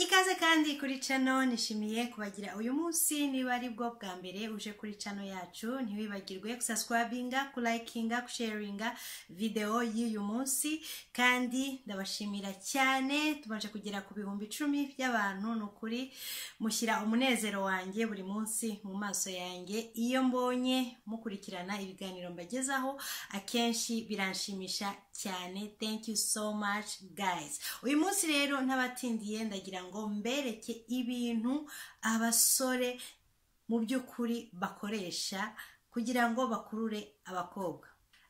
ikaze kandi kuri cano nishimiye kubagira uyu munsi niba ari bwo bwa mbere uje kuri cano yacu ntiwibagirwe gusaswabinga kulayikinga gusharinga videwo y'uyu munsi kandi ndabashimira cyane tumaze kugera ku bihumbi icumi by'abantu ni ukuri mushyira umunezero wanjye buri munsi mu maso yanjye iyo mbonye mukurikirana ibiganiro mbagezaho akenshi biranshimisha cyane thank you so much guys uyu munsi rero ntabatindiye ndagira ngo mbereke ibintu abasore mu by'ukuri bakoresha kugira ngo bakurure abakobwa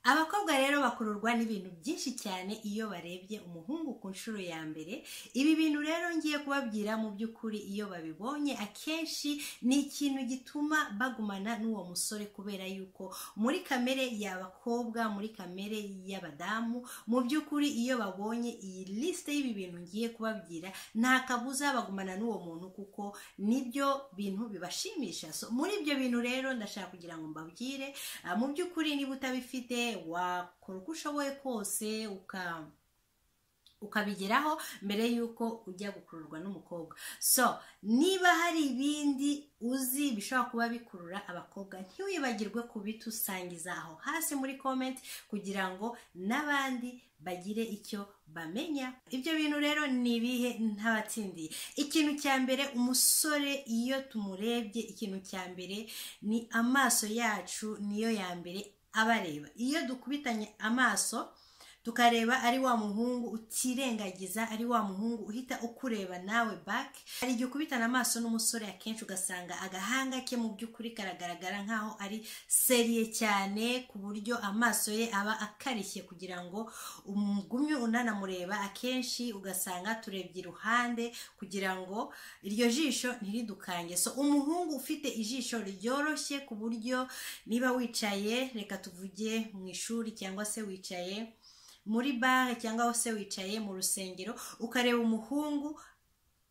abakobwa rero bakururwa n'ibintu byinshi cyane iyo barebye umuhungu ku nshuro ya mbere ibi bintu rero ngiye kubabwira mu by'ukuri iyo babibonye akenshi ni ikintu gituma bagumana n'uwo musore kubera yuko muri kamere y'abakobwa muri kamere y'abadamu mu by'ukuri iyo babonye iyi lisite y'ibi bintu ngiye kubabwira nta kabuza bagumana n'uwo muntu kuko nibyo bintu bibashimisha so muri ibyo bintu rero ndashaka kugira ngo mbabwire ah, mu by'ukuri niba utabifite wakora uko ushoboye kose uka ukabigeraho mbere y'uko ujya gukururwa n'umukobwa so niba hari ibindi uzi bishobora kuba bikurura abakobwa ntiwibagirwe kubitusangiza aho hasi muri comment kugira ngo n'abandi bagire icyo bamenya ibyo bintu rero ni ibihe ntabatsindiye ikintu cya mbere umusore iyo tumurebye ikintu cya mbere ni amaso yacu niyo ya mbere abareba iyo dukubitanye amaso tukareba ari wa muhungu utirengagiza ari wa muhungu uhita ukureba nawe back hari igihe ukubitana amaso n'umusore akenshi ugasanga agahanga ke mu by'ukuri karagaragara nk'aho ari seriye cyane ku buryo amaso ye aba akarishye kugira ngo umugumye unanamureba akenshi ugasanga turebye iruhande kugira ngo iryo jisho ntiridukange so umuhungu ufite ijisho ryoroshye ku buryo niba wicaye reka tuvuge mu ishuri cyangwa se wicaye muri bare cyangwa aho se wicaye mu rusengero ukareba umuhungu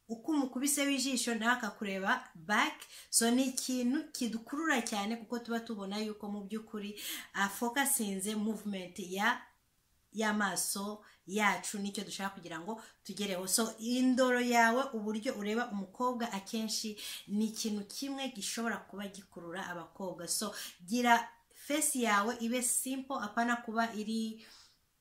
uko umukubise w'ijisho nawe akakureba back so ni ikintu kidukurura cyane kuko tuba tubona yuko mu by'ukuri afokasinze movement ya y'amaso yacu nicyo dushaka kugira ngo tugereho so indoro yawe uburyo ureba umukobwa akenshi ni ikintu kimwe gishobora kuba gikurura abakobwa so gira fesi yawe ibe simple apana kuba iri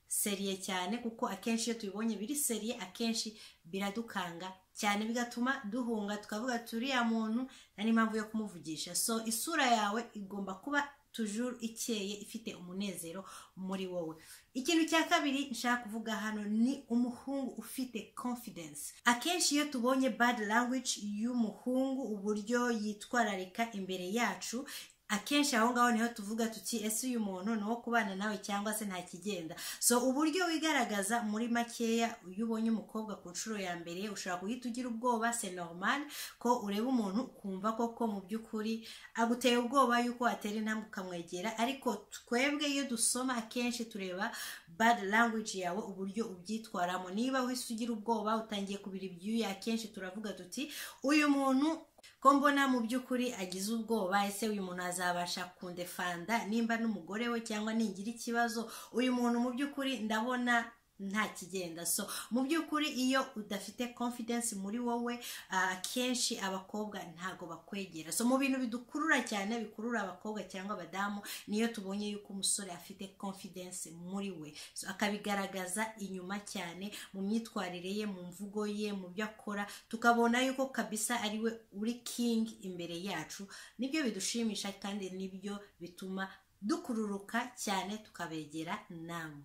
seriye cyane kuko akenshi iyo tubibonye biri seriye akenshi biradukanga cyane bigatuma duhunga tukavuga turiya muntu nta n'impamvu yo kumuvugisha so isura yawe igomba kuba tujuru ikeye ifite umunezero muri wowe ikintu cya kabiri nshaka kuvuga hano ni umuhungu ufite confidence akenshi iyo tubonye bad language y'umuhungu uburyo yitwararika imbere yacu akenshi aho ngaho niho tuvuga tuti ese uyu muntu ni uwo kubana nawe cyangwa se nta kigenda so uburyo wigaragaza muri makeya iyo ubonye umukobwa ku nshuro ya mbere ushobora guhita ugira ubwoba se normal ko ureba umuntu ukumva koko mu by'ukuri aguteye ubwoba yuko atera intambwe ukamwegera ariko twebwe iyo dusoma akenshi tureba bad language yawe uburyo ubyitwaramo niba uhise ugira ubwoba utangiye kubira ibyuya akenshi turavuga tuti uyu muntu ko mbona mu by'ukuri agize ubwoba ese uyu muntu azabasha kundefanda nimba n'umugore we cyangwa ningira ikibazo uyu muntu mu by'ukuri ndabona nta kigenda so mu by'ukuri iyo udafite confidence muri wowe akenshi abakobwa ntago bakwegera so mu bintu bidukurura cyane bikurura abakobwa cyangwa abadamu niyo tubonye yuko umusore afite confidence muri we so akabigaragaza inyuma cyane mu myitwarire ye mu mvugo ye mu byo akora tukabona yuko kabisa ari we uri king imbere yacu nibyo bidushimisha kandi nibyo bituma dukururuka cyane tukabegera namwe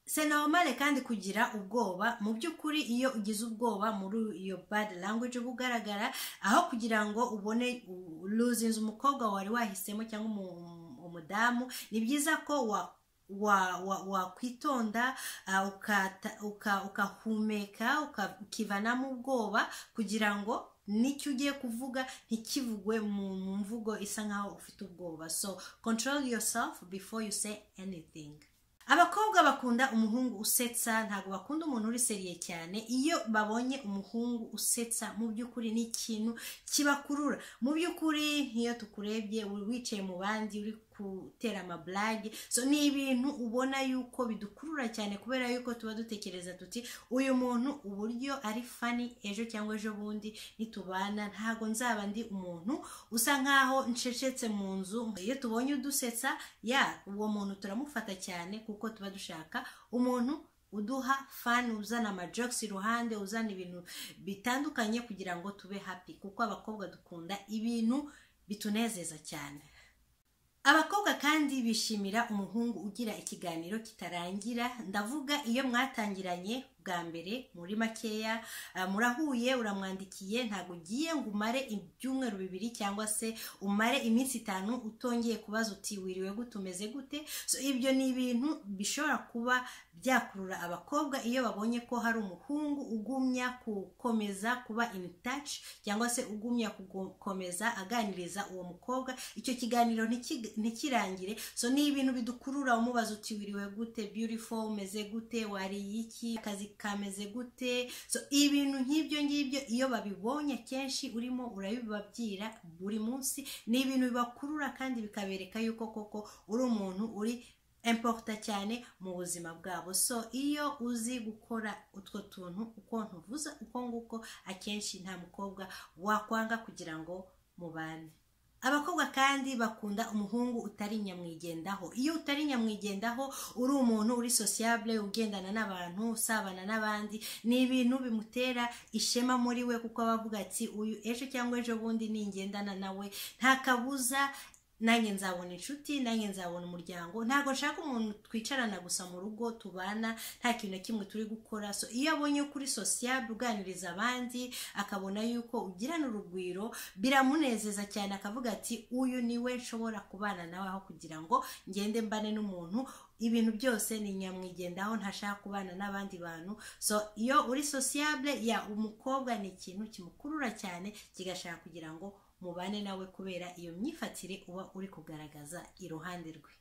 se normale kandi kugira ubwoba mu by'ukuri iyo ugize ubwoba muri iyo bad language uba ugaragara aho kugira ngo ubone luzinze umukobwa wari wahisemo cyangwa umudamu ni byiza ko wa wakwitonda ukahumeka ukivanamo ubwoba kugira ngo nicyo ugiye kuvuga ntikivugwe mu mvugo isa nkaho ufite ubwoba so control yourself before you say anything abakobwa bakunda umuhungu usetsa ntabwo bakunda umuntu uri seriye cyane iyo babonye umuhungu usetsa mu by'ukuri ni ikintu kibakurura mu by'ukuri nk'iyo tukurebye wicaye mu bandi uri gutera amaburage so ni ibintu ubona yuko bidukurura cyane kubera yuko tuba dutekereza tuti uyu muntu uburyo ari fani ejo cyangwa ejo bundi nitubana ntabwo nzaba ndi umuntu usa nkaho ncecetse mu nzu iyo tubonye udusetsa ya uwo muntu turamufata cyane kuko tuba dushaka umuntu uduha fani uzana amajogisi iruhande uzana ibintu bitandukanye kugira ngo tube happy kuko abakobwa dukunda ibintu bitunezeza cyane abakobwa kandi bishimira umuhungu ugira ikiganiro kitarangira ndavuga iyo mwatangiranye bwa mbere muri makeya murahuye uramwandikiye ntabwo ugiye ngo umare ibyumweru bibiri cyangwa se umare iminsi itanu utongeye kubaza uti wiriwe gute umeze gute ibyo ni ibintu bishobora kuba byakurura abakobwa iyo babonye ko hari umuhungu ugumya gukomeza kuba in touch cyangwa se ugumya gukomeza aganiriza uwo mukobwa icyo kiganiro ntikirangire so ni ibintu bidukurura umubaza uti wiriwe gute beautiful umeze gute wariye iki akazi kameze gute so ibintu nk'ibyo ngibyo iyo babibonye kenshi urimo urabibabwira buri munsi ni ibintu bibakurura kandi bikabereka yuko koko uri umuntu uri emporuta cyane mu buzima bwabo so iyo uzi gukora utwo tuntu uko ntuvuze uko nguko akenshi nta mukobwa wakwanga kugira ngo mubane abakobwa kandi bakunda umuhungu utari nyamwigendaho iyo utari nyamwigendaho uri umuntu uri sociable ugendana n'abantu usabana n'abandi ni ibintu bimutera ishema muri we kuko aba avuga ati uyu ejo cyangwa ejo bundi ningendana nawe nta kabuza nanjye nzabona inshuti nanjye nzabona umuryango ntabwo nshaka umuntu twicarana gusa mu rugo tubana nta kintu na kimwe turi gukora so iyo abonye kuri sosiyete uganiriza abandi akabona yuko ugirana urugwiro biramunezeza cyane akavuga ati uyu niwe nshobora kubana nawe aho kugira ngo ngende mbane n'umuntu ibintu byose ni nyamwigendaho ntashaka kubana n'abandi bantu so iyo uri sosiyete ya umukobwa ni ikintu kimukurura cyane kigashaka kugira ngo mubane nawe kubera iyo myifatire uba uri kugaragaza iruhande rwe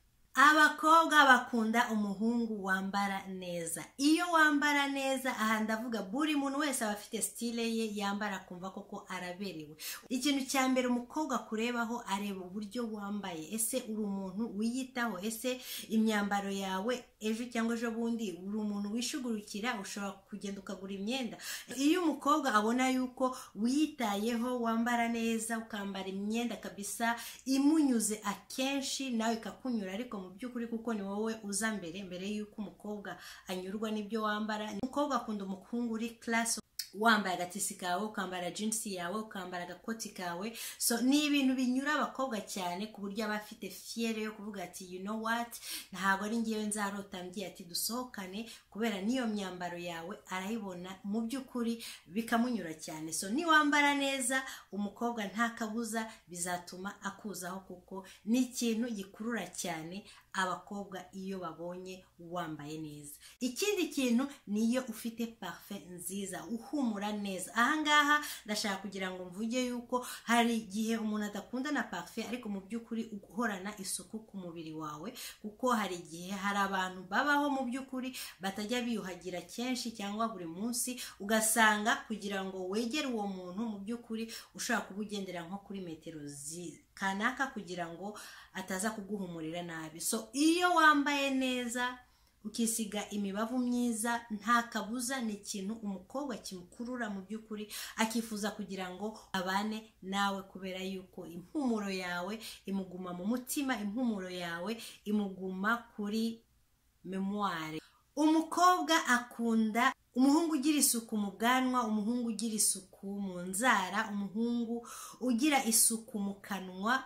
abakobwa bakunda umuhungu wambara neza iyo wambara neza aha ndavuga buri muntu wese aba afite sitire ye yambara akumva koko araberewe ikintu cya mbere umukobwa akurebaho areba uburyo wambaye ese uri umuntu wiyitaho ese imyambaro yawe ejo cyangwa ejo bundi uri umuntu wishugurukira ushobora kugenda ukagura imyenda iyo umukobwa abona yuko wiyitayeho wambara neza ukambara imyenda kabisa imunyuze akenshi nawe ikakunyura ariko mu by'ukuri kuko ni wowe uza mbere mbere y'uko umukobwa anyurwa n'ibyo wambara umukobwa akunda umukungu uri karasi wambaye agatisi kawe ukambara jinsi yawe ukambara agakoti kawe so ni ibintu binyura abakobwa cyane ku buryo aba afite fiyere yo kuvuga ati you know what ntabwo ari ngewe nzarota mbwiye ati dusohokane kubera n'iyo myambaro yawe arayibona mu by'ukuri bikamunyura cyane so niwambara neza umukobwa nta kabuza bizatuma akuzaho kuko ni ikintu gikurura cyane abakobwa iyo babonye wambaye neza ikindi kintu ni iyo ufite parufe nziza uhumura neza ahangaha ndashaka kugira ngo mvuge yuko hari igihe umuntu adakunda na parufe ariko mu by'ukuri uhorana isuku ku mubiri wawe kuko hari igihe hari abantu babaho mu by'ukuri batajya biyuhagira kenshi cyangwa buri munsi ugasanga kugira ngo wegere uwo muntu mu by'ukuri ushobora kuba ugendera nko kuri metero ziza kanaka kugira ngo ataza kuguhumurira nabi so iyo wambaye neza ukisiga imibavu myiza nta kabuza ni ikintu umukobwa kimukurura mu by'ukuri akifuza kugira ngo abane nawe kubera yuko impumuro yawe imuguma mu mutima impumuro yawe imuguma kuri memuware umukobwa akunda umuhungu ugira isuku mu bwanwa umuhungu ugira isuku mu nzara umuhungu ugira isuku mu kanwa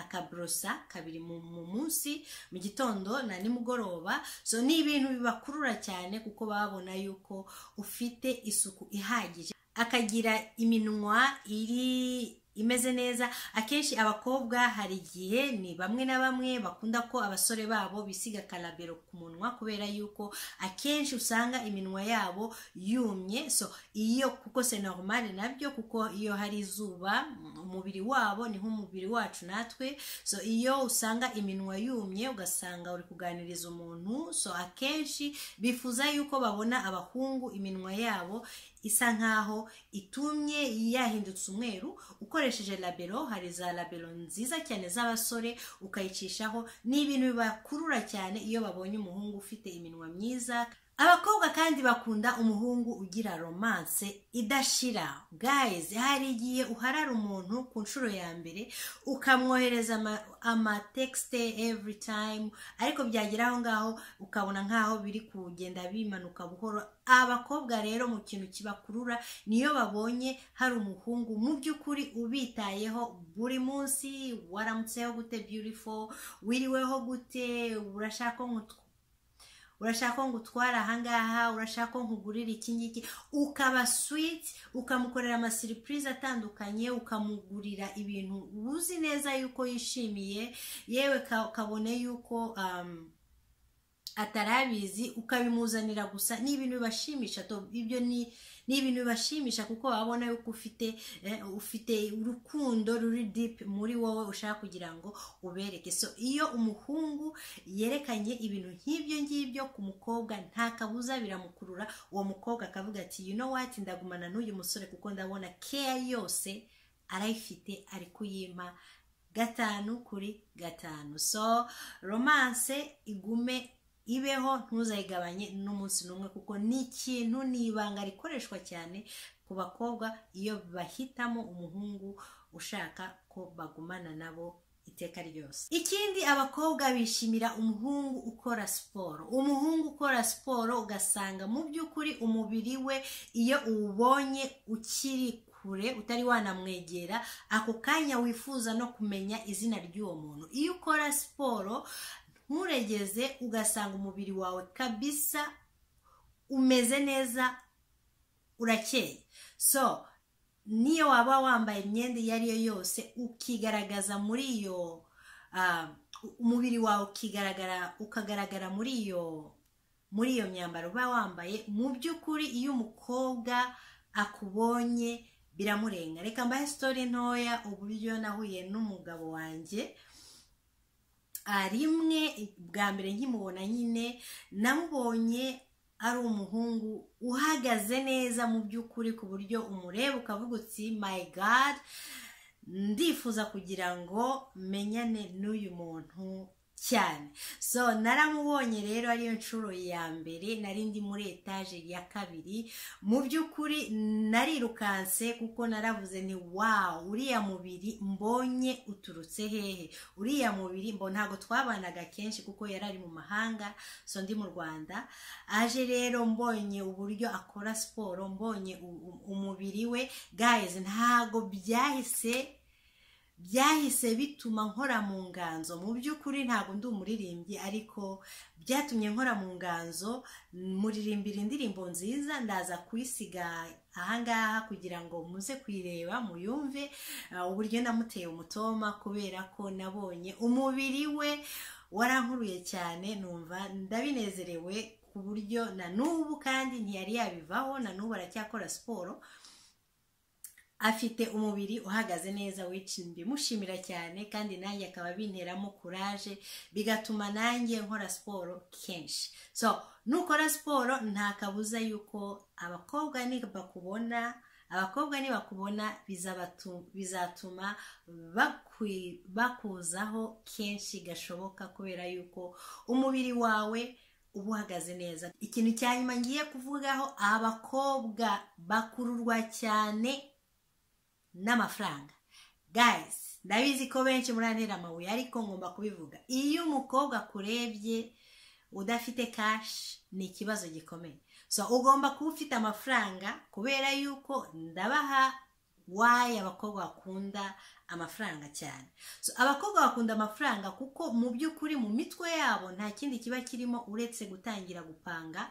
akaborosa kabiri mu munsi mu gitondo na nimugoroba so ni ibintu bibakurura cyane kuko babona yuko ufite isuku ihagije akagira iminwa iri imeze neza akenshi abakobwa hari igihe ni bamwe na bamwe bakunda ko abasore babo bisiga karabero ku munwa kubera yuko akenshi usanga iminwa yabo yumye so iyo kuko senoromani nabyo kuko iyo hari izuba umubiri wabo ni nk'umubiri wacu natwe so iyo usanga iminwa yumye ugasanga uri kuganiriza umuntu so akenshi bifuza yuko babona abahungu iminwa yabo isa nkaho itumye yahindutse umweru ukoresheje labero hari za labero nziza cyane z'abasore ukayicishaho ni ibintu bibakurura cyane iyo babonye umuhungu ufite iminwa myiza abakobwa kandi bakunda umuhungu ugira romanse idashira gayizi hari igihe uharara umuntu ku nshuro ya mbere ukamwohereza amatekisite evuri tayimu ariko byagera aho ngaho ukabona nkaho biri kugenda bimanuka buhoro abakobwa rero mu kintu kibakurura niyo babonye hari umuhungu mu by'ukuri ubitayeho buri munsi waramutseho gute byurifo wiriweho gute urashaka nkutwa urashaka ngo utware ahangaha urashaka ngo ugurire iki ngiki ukaba switi ukamukorera amasiripurize atandukanye ukamugurira ibintu uzi neza yuko yishimiye yewe kabone yuko atarabizi ukabimuzanira gusa ni ibintu bibashimisha ibyo ni ni ibintu bibashimisha kuko wabona yuko ufite ufite urukundo ruri dipu muri wowe ushaka kugira ngo ubereke so iyo umuhungu yerekanye ibintu nk'ibyo ngibyo ku mukobwa nta kabuza biramukurura uwo mukobwa akavuga ati you know what ndagumana n'uyu musore kuko ndabona keya yose arayifite ari kuyima gatanu kuri gatanu so romanse igume ibeho ntuzayigabanye n'umunsi n'umwe kuko ni ikintu ni ibanga rikoreshwa cyane ku bakobwa iyo bahitamo umuhungu ushaka ko bagumana nabo iteka ryose ikindi abakobwa bishimira umuhungu ukora siporo umuhungu ukora siporo ugasanga mu by'ukuri umubiri we iyo uwubonye ukiri kure utari wanamwegera ako kanya wifuza no kumenya izina ry'uwo muntu iyo ukora siporo nturegeze ugasanga umubiri wawe kabisa umeze neza urakeye so niyo waba wambaye imyenda iyo ari yo yose ukigaragaza muri iyo umubiri wawe ukigaragara ukagaragara muri iyo muri iyo myambaro uba wambaye mu by'ukuri iyo umukobwa akubonye biramurenga reka mbahe sitori ntoya uburyo nahuye n'umugabo wanjye rimwe bwa mbere nkimubona nyine namubonye ari umuhungu uhagaze neza mu by'ukuri ku buryo umureba ukavuga uti mayi gadi ndifuza kugira ngo menyane n'uyu muntu cyane so naramubonye rero ariyo nshuro ya mbere nari ndi muri etaje ya kabiri mu by'ukuri narirukanse kuko naravuze ni wawu uriya mubiri mbonye uturutse hehe uriya mubiri mbo ntabwo twabanaga kenshi kuko yari ari mu mahanga so ndi mu rwanda aje rero mbonye uburyo akora siporo mbonye umubiri we gayizi ntabwo byahise byahise bituma nkora mu nganzo mu by'ukuri ntabwo ndi umuririmbyi ariko byatumye nkora mu nganzo muririmbira indirimbo nziza ndaza kuyisiga ahangaha kugira ngo muze kuyireba muyumve uburyo namuteye umutoma kubera ko nabonye umubiri we warankuruye cyane numva ndabinezerewe ku buryo na n'ubu kandi ntiyari yabivaho na n'ubu aracyakora siporo afite umubiri uhagaze neza wicini bimushimira cyane kandi nanjye akaba binteramo kuraje bigatuma nanjye nkora siporo kenshi so nukora siporo nta kabuza yuko abakobwa nibakubona abakobwa nibakubona bizatuma bakuzaho kenshi gashoboka kubera yuko umubiri wawe uba uhagaze neza ikintu cya nyuma ngiye kuvugaho abakobwa bakururwa cyane n'amafaranga gayizi ndabizi ko benshi murantera amabuye ariko ngomba kubivuga iyo umukobwa akurebye udafite kashi ni ikibazo gikomeye so ugomba kuba ufite amafaranga kubera yuko ndabaha wayi abakobwa bakunda amafaranga cyane so abakobwa bakunda amafaranga kuko mu by'ukuri mu mitwe yabo nta kindi kiba kirimo uretse gutangira gupanga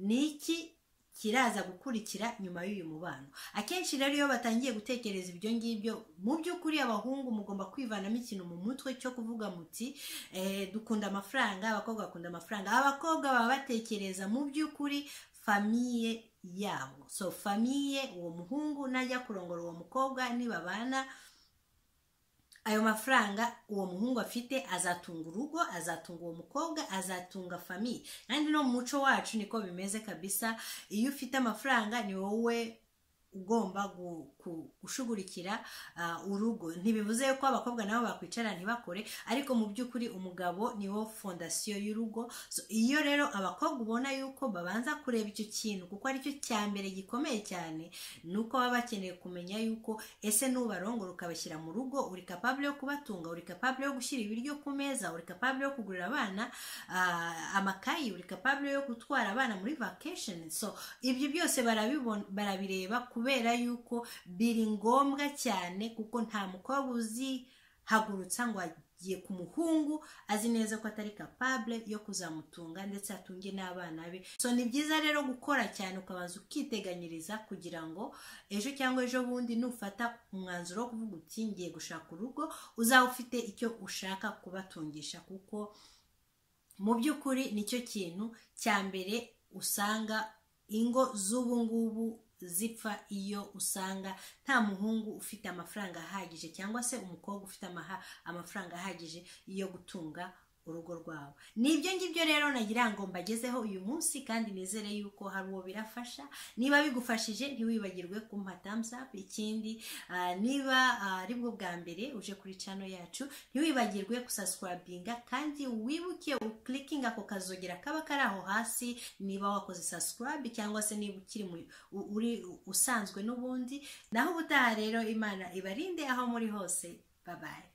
ni iki kiraza gukurikira nyuma y'uyu mubano akenshi rero iyo batangiye gutekereza ibyo ngibyo mu by'ukuri abahungu mugomba kwivanamo ikintu mu mutwe cyo kuvuga muti dukunda amafaranga abakobwa bakunda amafaranga abakobwa baba batekereza mu by'ukuri famiye yabo so famiye uwo muhungu najya kurongora uwo mukobwa nibabana ayo mafaranga uwo muhungu afite azatunga urugo azatunga uwo mukobwa azatunga famiye kandi no mu muco wacu niko bimeze kabisa iyo ufite amafaranga ni wowe ugomba gushugurikira urugo ntibivuze ko abakobwa nabo bakwicara ntibakore ariko mu by'ukuri umugabo niwo fondasiyo y'urugo iyo rero abakobwa ubona yuko babanza kureba icyo kintu kuko aricyo cya mbere gikomeye cyane ni uko baba bakeneye kumenya yuko ese n'ubarongora ukabashyira mu rugo uri kapabure yo kubatunga uri kapabure yo gushyira ibiryo ku meza uri kapabure yo kugurira abana amakayi uri kapabure yo gutwara abana muri vacation so ibyo byose barabireba kubera yuko biri ngombwa cyane kuko nta mukobwa uzihagurutsa ngo agiye ku muhungu azi neza ko atari kapabure yo kuzamutunga ndetse atunge n'abana be so ni byiza rero gukora cyane ukabanza ukiteganyiriza kugira ngo ejo cyangwa ejo bundi nufata umwanzuro wo kuvuga uti ngiye gushaka urugo uzaba ufite icyo ushaka kubatungisha kuko mu by'ukuri nicyo kintu cya mbere usanga ingo z'ubu ngubu zipfa iyo usanga nta muhungu ufite amafaranga ahagije cyangwa se umukobwa ufite amafaranga ahagije yo gutunga urugo rwawe ni ibyo ngibyo rero nagira ngo mbagezeho uyu munsi kandi nizere yuko hari uwo birafasha niba bigufashije ntiwibagirwe kumpa thumbs up ikindi niba ari bwo bwa mbere uje kuri cano yacu ntiwibagirwe gusaswabinga kandi wibuke ukilikinga ako kazogera kaba kari aho hasi niba wakoze subscribe cyangwa se niba ukiri uri usanzwe n'ubundi naho ubutaha rero imana ibarinde aho muri hose babaye